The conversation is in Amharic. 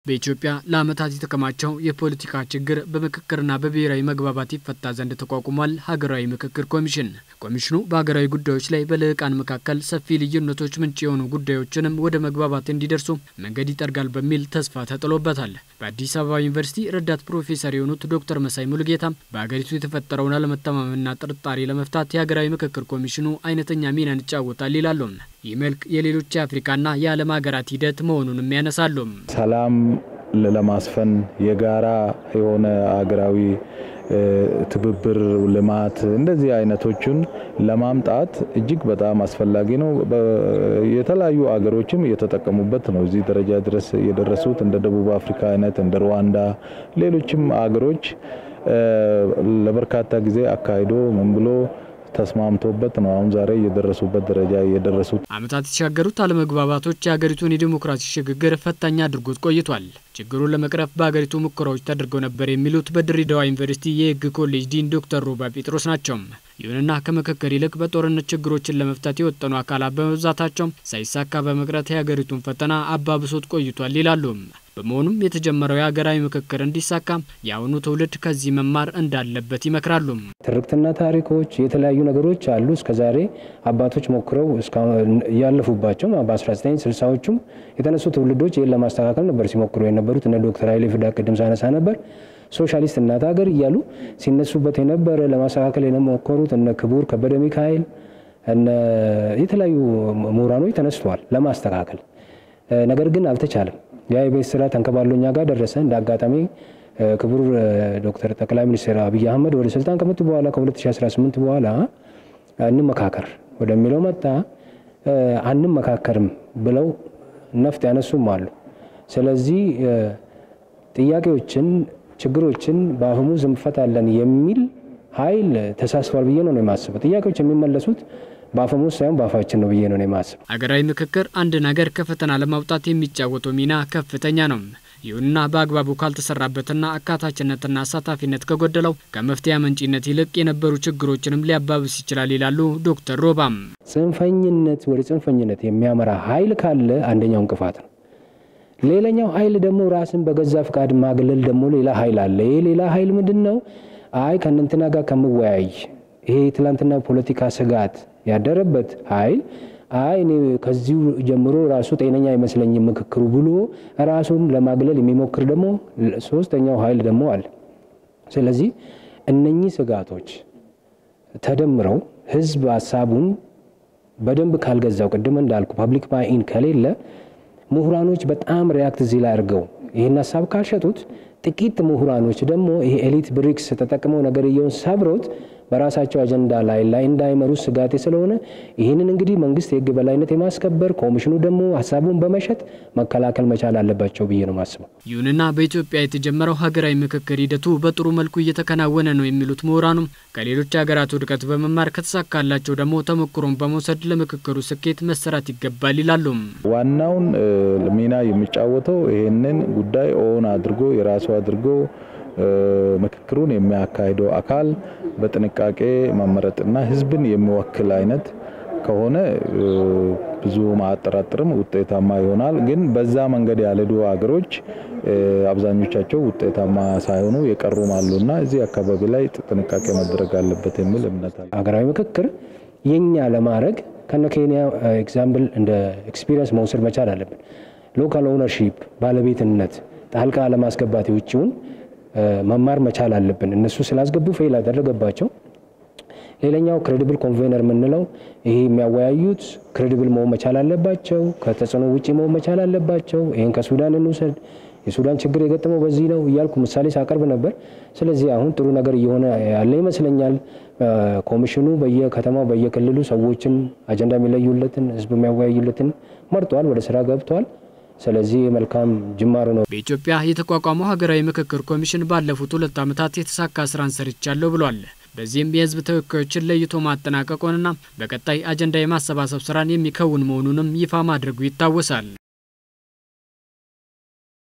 በኢትዮጵያ ለዓመታት የተከማቸው የፖለቲካ ችግር በምክክርና በብሔራዊ መግባባት ይፈታ ዘንድ ተቋቁሟል ሀገራዊ ምክክር ኮሚሽን። ኮሚሽኑ በሀገራዊ ጉዳዮች ላይ በልሂቃን መካከል ሰፊ ልዩነቶች ምንጭ የሆኑ ጉዳዮችንም ወደ መግባባት እንዲደርሱ መንገድ ይጠርጋል በሚል ተስፋ ተጥሎበታል። በአዲስ አበባ ዩኒቨርሲቲ ረዳት ፕሮፌሰር የሆኑት ዶክተር መሳይ ሙሉጌታ በሀገሪቱ የተፈጠረውን አለመተማመንና ጥርጣሬ ለመፍታት የሀገራዊ ምክክር ኮሚሽኑ አይነተኛ ሚናን ይጫወታል ይላሉ። ይህ መልክ የሌሎች የአፍሪካና የዓለም ሀገራት ሂደት መሆኑንም ያነሳሉ። ሰላም ለማስፈን የጋራ የሆነ ሀገራዊ ትብብር፣ ልማት እንደዚህ አይነቶችን ለማምጣት እጅግ በጣም አስፈላጊ ነው። የተለያዩ ሀገሮችም እየተጠቀሙበት ነው እዚህ ደረጃ ድረስ የደረሱት እንደ ደቡብ አፍሪካ አይነት እንደ ሩዋንዳ፣ ሌሎችም ሀገሮች ለበርካታ ጊዜ አካሂዶ ምን ብሎ ተስማምቶበት ነው አሁን ዛሬ የደረሱበት ደረጃ የደረሱት። ዓመታት የተሻገሩት አለመግባባቶች የሀገሪቱን የዲሞክራሲ ሽግግር ፈታኝ አድርጎት ቆይቷል። ችግሩን ለመቅረፍ በሀገሪቱ ሙከራዎች ተደርገው ነበር የሚሉት በድሬዳዋ ዩኒቨርሲቲ የሕግ ኮሌጅ ዲን ዶክተር ሮባ ጴጥሮስ ናቸው። ይሁንና ከምክክር ይልቅ በጦርነት ችግሮችን ለመፍታት የወጠኑ አካላት በመብዛታቸው ሳይሳካ በመቅረት የሀገሪቱን ፈተና አባብሶት ቆይቷል ይላሉ። በመሆኑም የተጀመረው የሀገራዊ ምክክር እንዲሳካ የአሁኑ ትውልድ ከዚህ መማር እንዳለበት ይመክራሉ። ትርክትና ታሪኮች፣ የተለያዩ ነገሮች አሉ። እስከዛሬ አባቶች ሞክረው ያለፉባቸው በ1960ዎቹም የተነሱ ትውልዶች ይህን ለማስተካከል ነበር ሲሞክሩ የነበሩት። እነ ዶክተር ኃይሌ ፍዳ ቅድም ሳነሳ ነበር ሶሻሊስት እናት ሀገር እያሉ ሲነሱበት የነበረ ለማስተካከል የሞከሩት እነ ክቡር ከበደ ሚካኤል እነ የተለያዩ ምሁራኖች ተነስተዋል ለማስተካከል ነገር ግን አልተቻለም። ያ የቤት ስራ ተንከባሎ እኛ ጋር ደረሰ። እንደ አጋጣሚ ክቡር ዶክተር ጠቅላይ ሚኒስትር አብይ አህመድ ወደ ስልጣን ከመጡ በኋላ ከ2018 በኋላ እንመካከር ወደሚለው መጣ። አንመካከርም ብለው ነፍጥ ያነሱም አሉ። ስለዚህ ጥያቄዎችን፣ ችግሮችን በአፈሙዝ እንፈታለን የሚል ኃይል ተሳስቷል ብዬ ነው የማስበው። ጥያቄዎች የሚመለሱት በአፈሙዝ ሳይሆን በአፋችን ነው ብዬ ነው የማስበው። ሀገራዊ ምክክር አንድ ነገር ከፈተና ለማውጣት የሚጫወተው ሚና ከፍተኛ ነው። ይሁንና በአግባቡ ካልተሰራበትና አካታችነትና አሳታፊነት ከጎደለው ከመፍትሄ አመንጪነት ይልቅ የነበሩ ችግሮችንም ሊያባብስ ይችላል ይላሉ ዶክተር ሮባም። ጽንፈኝነት ወደ ጽንፈኝነት የሚያመራ ኃይል ካለ አንደኛው እንቅፋት ነው። ሌላኛው ኃይል ደግሞ ራስን በገዛ ፍቃድ ማግለል ደግሞ ሌላ ኃይል አለ። ይህ ሌላ ኃይል ምንድን ነው? አይ ከእነንትና ጋር ከምወያይ ይሄ የትላንትና ፖለቲካ ስጋት ያደረበት ኃይል አይ እኔ ከዚሁ ጀምሮ ራሱ ጤነኛ አይመስለኝም ምክክሩ ብሎ ራሱን ለማግለል የሚሞክር ደግሞ ሶስተኛው ኃይል ደግሞ አለ። ስለዚህ እነኚህ ስጋቶች ተደምረው ህዝብ ሀሳቡን በደንብ ካልገዛው ቅድም እንዳልኩ ፐብሊክ ባይን ከሌለ ምሁራኖች በጣም ሪያክት እዚህ ላይ አድርገው ይህን ሀሳብ ካልሸጡት ጥቂት ምሁራኖች ደግሞ ይሄ ኤሊት ብሪክስ ተጠቅመው ነገርየውን ሰብሮት በራሳቸው አጀንዳ ላይ ላይ እንዳይመሩ ስጋቴ ስለሆነ ይህንን እንግዲህ መንግስት የህግ በላይነት የማስከበር ኮሚሽኑ ደግሞ ሀሳቡን በመሸጥ መከላከል መቻል አለባቸው ብዬ ነው ማስበው። ይሁንና በኢትዮጵያ የተጀመረው ሀገራዊ ምክክር ሂደቱ በጥሩ መልኩ እየተከናወነ ነው የሚሉት ምሁራኑም ከሌሎች ሀገራት ውድቀት በመማር ከተሳካላቸው ደግሞ ተሞክሮን በመውሰድ ለምክክሩ ስኬት መሰራት ይገባል ይላሉ። ዋናውን ሚና የሚጫወተው ይህንን ጉዳይ ኦን አድርጎ የራሱ አድርጎ ምክክሩን የሚያካሂደው አካል በጥንቃቄ መመረጥና ህዝብን የሚወክል አይነት ከሆነ ብዙ ማያጠራጥርም ውጤታማ ይሆናል። ግን በዛ መንገድ ያልሄዱ ሀገሮች አብዛኞቻቸው ውጤታማ ሳይሆኑ የቀሩም አሉና እዚህ አካባቢ ላይ ጥንቃቄ መደረግ አለበት የሚል እምነት አለ። ሀገራዊ ምክክር የኛ ለማድረግ ከነ ኬንያ ኤግዛምፕል እንደ ኤክስፒሪየንስ መውሰድ መቻል አለብን። ሎካል ኦውነርሺፕ ባለቤትነት ጣልቃ ለማስገባት የውጭውን መማር መቻል አለብን። እነሱ ስላስገቡ ፌል ያደረገባቸው። ሌላኛው ክሬዲብል ኮንቬነር የምንለው ይሄ የሚያወያዩት ክሬዲብል መሆን መቻል አለባቸው። ከተጽዕኖ ውጭ መሆን መቻል አለባቸው። ይህን ከሱዳን እንውሰድ። የሱዳን ችግር የገጠመው በዚህ ነው እያልኩ ምሳሌ ሳቀርብ ነበር። ስለዚህ አሁን ጥሩ ነገር እየሆነ ያለ ይመስለኛል። ኮሚሽኑ በየከተማው በየክልሉ ሰዎችን አጀንዳ የሚለዩለትን ህዝብ የሚያወያዩለትን መርጧል፣ ወደ ስራ ገብቷል። ስለዚህ መልካም ጅማሮ ነው። በኢትዮጵያ የተቋቋመው ሀገራዊ ምክክር ኮሚሽን ባለፉት ሁለት ዓመታት የተሳካ ስራን ሰርቻለሁ ብሏል። በዚህም የህዝብ ተወካዮችን ለይቶ ማጠናቀቁንና በቀጣይ አጀንዳ የማሰባሰብ ስራን የሚከውን መሆኑንም ይፋ ማድረጉ ይታወሳል።